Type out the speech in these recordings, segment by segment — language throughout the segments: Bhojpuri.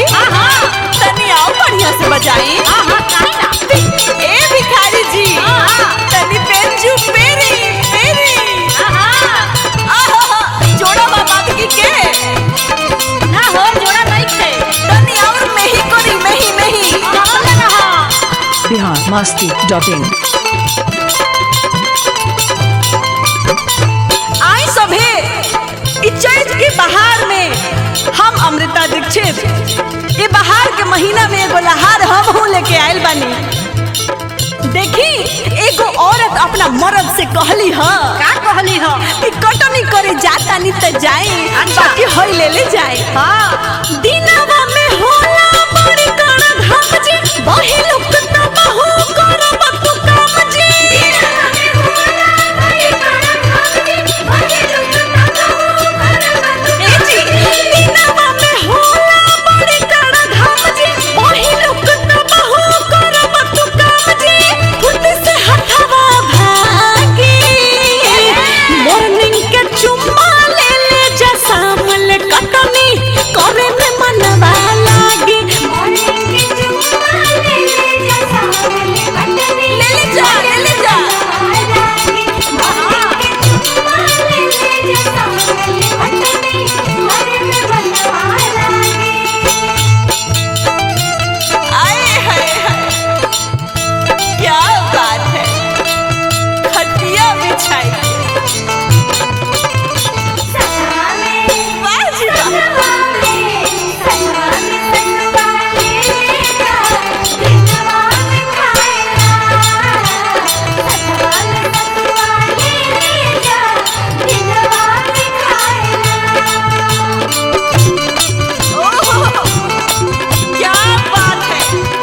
तनी आओ बढ़िया से बजाई ए भिखारी जी तनी पेंजू पेरी पेरी आहा जोड़ा बाबा की के तनी और मेही करी मेही मेही बिहार मस्ती डॉट इन आई सभे इ चैत के बहार में हम अमृता दीक्षित ये बहार के महीना में एगो लहार हम हूँ लेके आयल बानी देखी एगो औरत अपना मर्द से कहली ह कि कटनी करे जाता नहीं तो जाए बाकी हई ले ले जाए दिनवा में होला बड़ी कड़ा घाम जी बही लोग तो बहु करब तू काम जी ए जी दिनवा में होला बड़ी कड़ा घाम जी बही लोग तो बहु करब तू काम जी फुट से हथवा भागी मॉर्निंग के चुम्मा ले ले जा सामल कटनी करे में मनवा लागी ले ले जा ले ले जा आए हाय हाय क्या बात है खटिया बिछाई वाह जी वाह ओहो, क्या बात है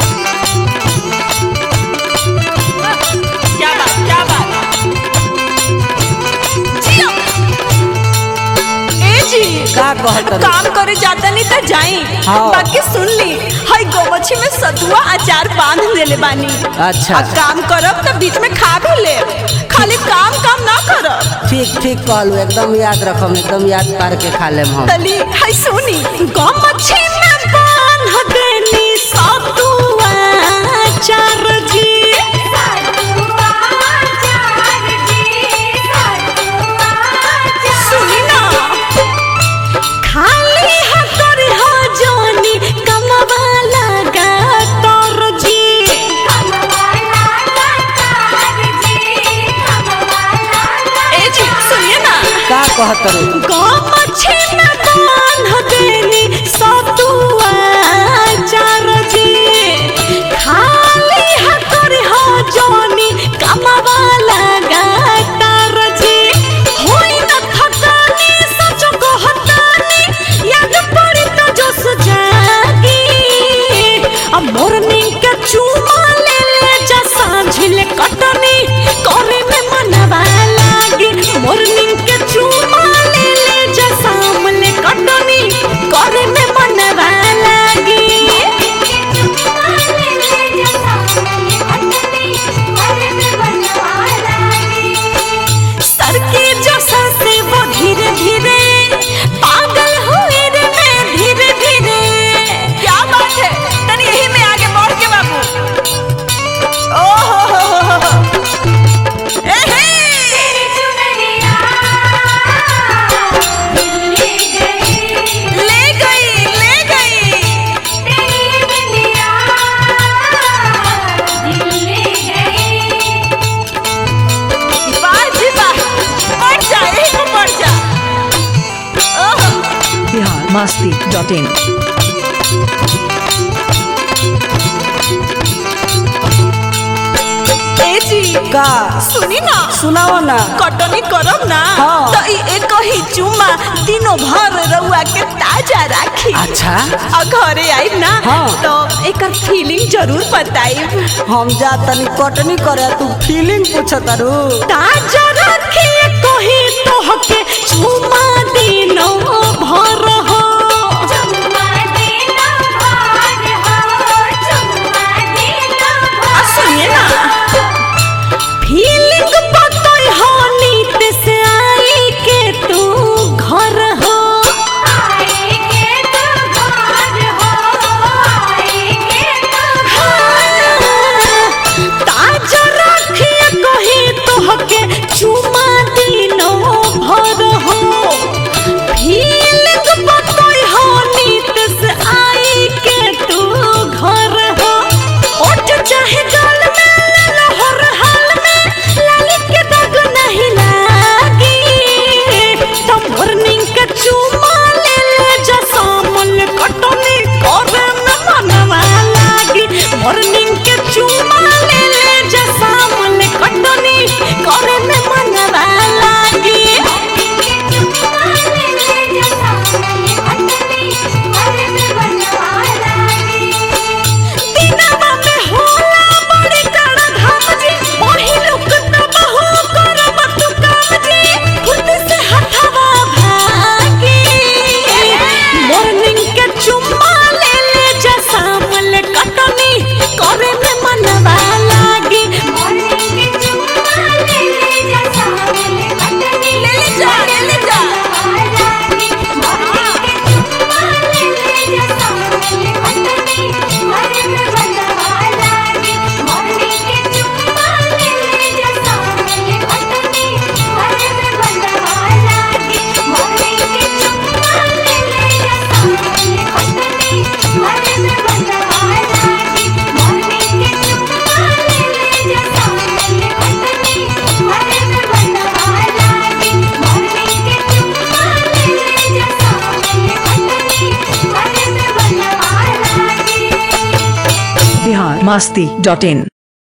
क्या बात क्या बात जियो। ए जी का कहत रही? काम करे जाता नहीं तो जाई हाँ। बाकी सुन ली हई गोमछी में सतुआ अचार बांध देले बानी अच्छा, अब काम करब तो बीच में खा भी ले खाली काम काम ना करब ठीक ठीक कहलू एकदम याद रखम एकदम याद करके खा लेम हम तली हई सुनी गोमछी में बांध देनी सतुआ अचार जी सुनी ना खाली हकर हो जोनी कमवा लगा तोर जी ए जी सुनिए ना का कहत रही? गोमछी में बांध देनी सतुआ चार जी खाली हकर हो जोनी कमवा लगा तार जी होई न थकानी सच कहतानी याद पड़ी तो जोश जागी अब मॉर्निंग के चूमा ले ले जा सांझिल कटनी करे में मनवा लागी मॉर्निंग के चूमा ले ले जा सामले कटनी करे में मनवा लागी सर के जो से वो धीरे धीरे पागल हुए रे मैं धीरे धीरे क्या बात है तनी यही में आगे बढ़ के बाबू ओहो हो हो हो ए हे ले गई ले गई वाह जी वाह बढ़ जा यही को बढ़ जा ओहो बिहार मस्ती डॉट इन ए जी का सुनी ना सुनाओ ना कटनी करब ना हाँ। तो ई एक ही चुम्मा दिनों भर रउआ के ताजा राखी अच्छा और घरे आइब ना हाँ। तो एकर फीलिंग जरूर बताइब हम जा तनी कटनी करे तू फीलिंग पूछत रू ताजा राखी कही तोहके चुम्मा दिनों भर हो आ सुनिए ना फीलिंग पतई हो नीत से आई के तू घर हो masti.in